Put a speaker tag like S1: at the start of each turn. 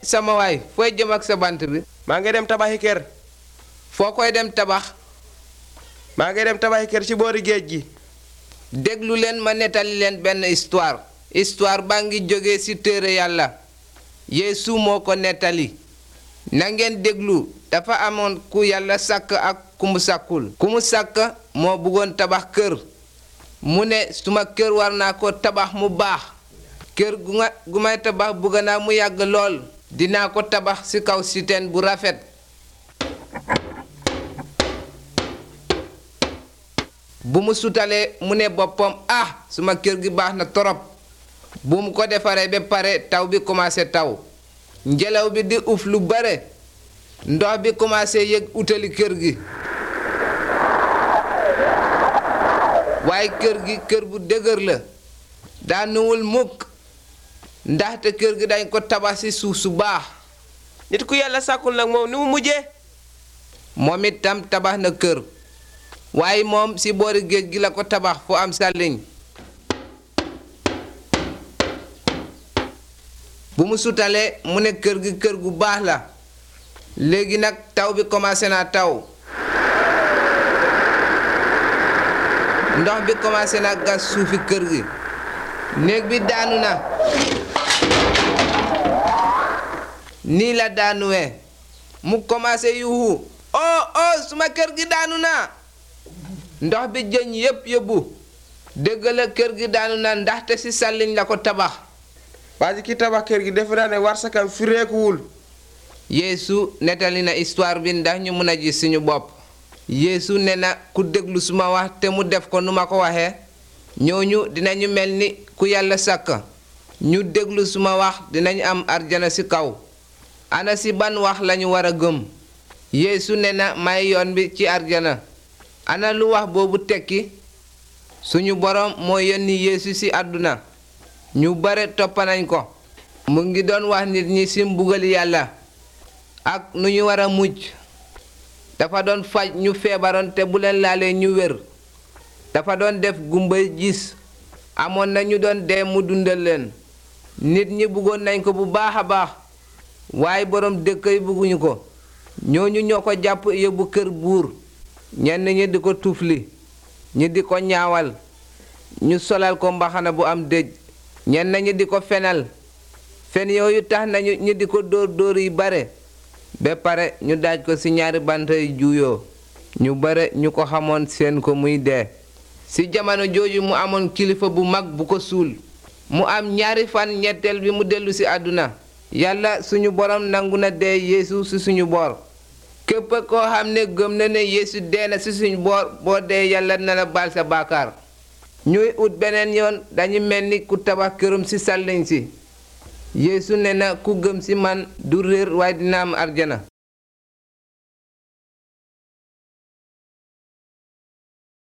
S1: sama waay fooy jëm ak sa bant bi
S2: maa ngi dem tabaxi kër
S1: foo koy dem tabax
S2: maa ngi dem tabaxi kër ci boori géej gi
S1: déglu leen ma nettali leen benn histoire histoire baa ngi jóge ci téere yàlla yeesu moo ko nettali na ngeen déglu dafa amoon ku yàlla sàkk ak ku mu sàkkul ku mu sàkk moo bëggoon tabax kër mu ne suma kër war naa ko tabax mu baax kër gu nga gu may tabax bëgg naa mu yàgg lool dinaa ko tabax ci kaw siteen bu rafet bu mu sutalee mu ne boppam ah suma kër gi baax na torop bu mu ko defaree ba pare taw bi commencé taw ngelaw bi di uf lu bare ndox bi commencé yëg utali kër gi waaye kër gi kër bu dëgër la daanuwul mukk ndaxte kër gi dañ ko tabax ci suuf su baax
S2: nit ku yàlla sàkkul nag moom ni mu mujjee
S1: moom itam tabax na kër waaye moom ci boori géej gi la ko tabax fu am sàlliñ bu mu sutalee mu ne kër gi kër gu baax la léegi nag taw bi commencé naa taw ndox bi commencé na gas suufi kër gi néeg bi daanu na nii la daanuwee mu commencé yuuxu oh oh suma kër gi daanu na ndox bi jëñ yépp yóbbu dëgg la kër gi daanu na ndaxte ci sàlliñ la ko tabax
S2: waa ji ki tabax kër gi defe naa ne warsakam fireekuwul
S1: yeesu nettali na histoire bi ndax ñu mën a gis suñu bopp yeesu ne na ku déglu suma wax te mu def ko nu ma ko waxee ñooñu dinañu mel ni ku yàlla sàkk ñu déglu suma wax dinañu am arjana ci kaw ana ci ban wax lañu war a gëm yeesu ne na may yoon bi ci arjana ana lu wax boobu tekki suñu boroom moo yónni yeesu ci àdduna ñu bare toppanañ ko mu ngi doon wax nit ñi ci mbugali yàlla ak nu ñu war a mujj dafa doon faj ñu feebaroon te bu leen laalee ñu wér dafa doon def gumba gis amoon na ñu doon dee mu dundal leen nit ñi bëggoon nañ ko bu baax a baax waaye boroom dëkk yi bëgguñu ko ñooñu ñoo ko jàpp yóbbu kër buur ñenn ñi di ko tufli ñi di ko ñaawal ñu solal ko mbaxana bu am dëj ñenn ñi di ko fenal fen yooyu tax nañu ñi di ko dóor dóor yi bare ba pare ñu daaj ko ci ñaari bant yu juuyoo ñu bare ñu ko xamoon seen ko muy dee ci jamono jooju mu amoon kilifa bu mag bu ko suul mu am ñaari fan ñetteel bi mu dellu ci àdduna yàlla suñu borom nangu na dee yeesu ci suñu boor képp koo xam ne gëm na ne yeesu dee na ci suñu boor boo dee yàlla na la baal sa baakaar ñuy ut beneen yoon dañu mel ni ku tabax këram ci sàlliñ si yeesu ne na ku gëm ci man du réer waaye dina am arjana